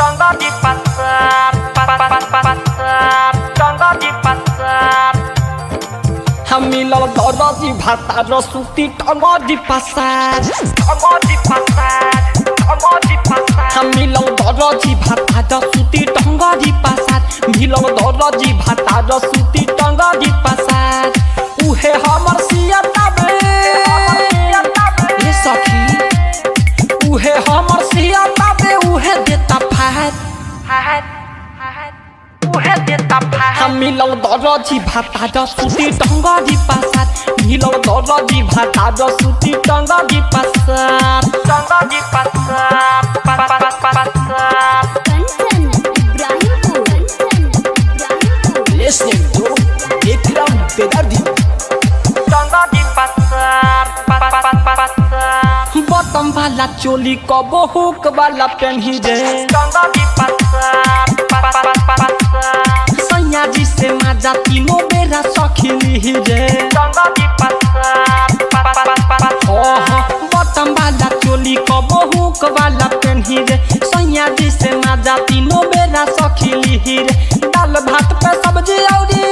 Contoh di pasar, pa- pa- pa- pa- pasar, contoh di pasar. मिलल दरजी भाता र सुती टंगरी पसार Contoh di pasar, contoh di pasar. मिलल दरजी भाता र सुती टंगरी पसार मिलल दरजी भाता र सुती टंगरी पसार उहे हमर सियता बे ए सखी उहे हमर सियता बे उहे देता फात Hahat, hahat. Uhe dia tapahan. मिलल दरजी भाता र सुती टंगरी पसार मिलल दरजी भाता र सुती टंगरी पसार Contoh di pasar, pa- pa- pa- pa- pasar. Kanchan Ibrahimpur Kanchan Ibrahimpur listening to Ikram Bedardi Contoh di pasar, pa- pa- pa- pa- pasar. बटम वाला चोली कबो हुक वाला पेन्ही रे Contoh di pasar, pa- pa- pa- pa- pasar. सैया जी से माजा तीनों बेरा सखिली रे Contoh di pasar, pa- pa- pa- pa- pasar. ओह बटम वाला चोली कबो हुक वाला पेन्ही रे सैया जी से माजा तीनों बेरा सखिली रे दाल भात पे सब्जी औरी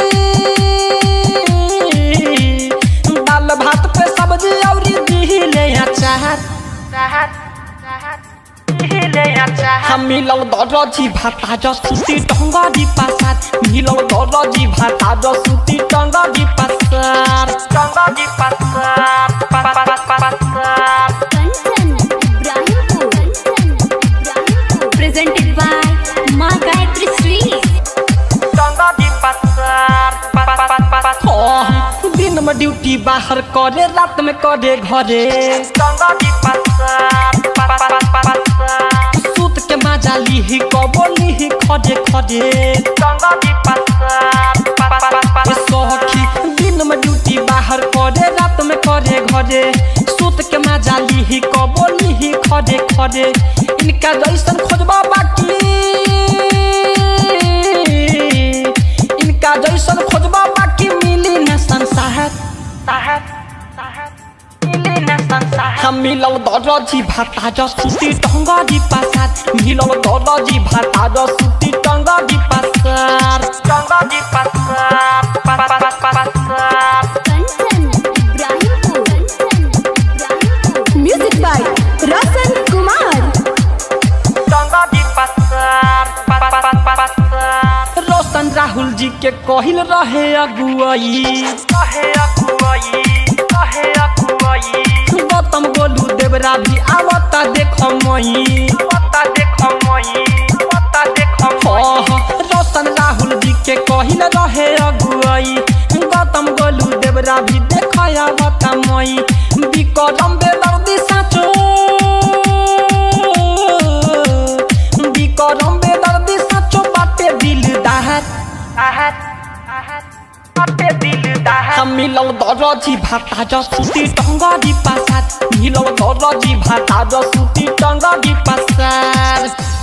दाल भात पे सब्जी औरी दिले अचार Sahat, sahat. Ile yang jahat. हम मिलल दरजी भाता र सुती टंगरी पसार मिलल दरजी भाता र सुती टंगरी पसार Contoh di pasar, pa- pa- pa- pa- pasar. Kanchan Ibrahimpur Kanchan Ibrahimpur presented by Maa Gayatri Shri Contoh di pasar, pa- pa- pa- pa- pasar. ओह, दिन में ड्यूटी बाहर करे रात में करे घरे Contoh di pasar, pa- pa- pa- pa- pasar. सूत के मजा लिही कबो लिही खडे खडे Contoh di pasar, pa- pa- pa- pa- ए सखी दिन में ड्यूटी बाहर करे रात में करे घरे सूत के मजा लिही कबो लिही खडे खडे इनका जैसन खोजबा बाकी इनका जैसन खोजबा बाकी मिली न संसार Sahat, sahat. Ile yang sahat. हम मिलल दरजी भाता र सुती टंगरी पसार मिलल दरजी भाता र सुती टंगरी पसार Contoh di pasar, pa- pa- pa- pa- pasar. Kanchan Ibrahimpur Kanchan Ibrahimpur music by Rasan Kumar Contoh di pasar, pa- pa- pa- pa- pasar. रोशन राहुल जी के कहिल रहे अगुआई Kahe aku bayi, kahe aku bayi. Gautam Golu देवरा भी आवता देख मई Mata dekho moi, mata dekho moi. ओह, रोशन राहुल जी के कहिल रहे अगुआई गौतम गोलू देवरा भी देख आवता मई विक्रम बेदर्दी साचो विक्रम बेदर्दी साचो बाटे दिल दाहत Ahat, ahat. Ate dil dahat. हम मिलल दरजी भाता र सुती टंगरी पसार मिलल दरजी भाता र सुती टंगरी पसार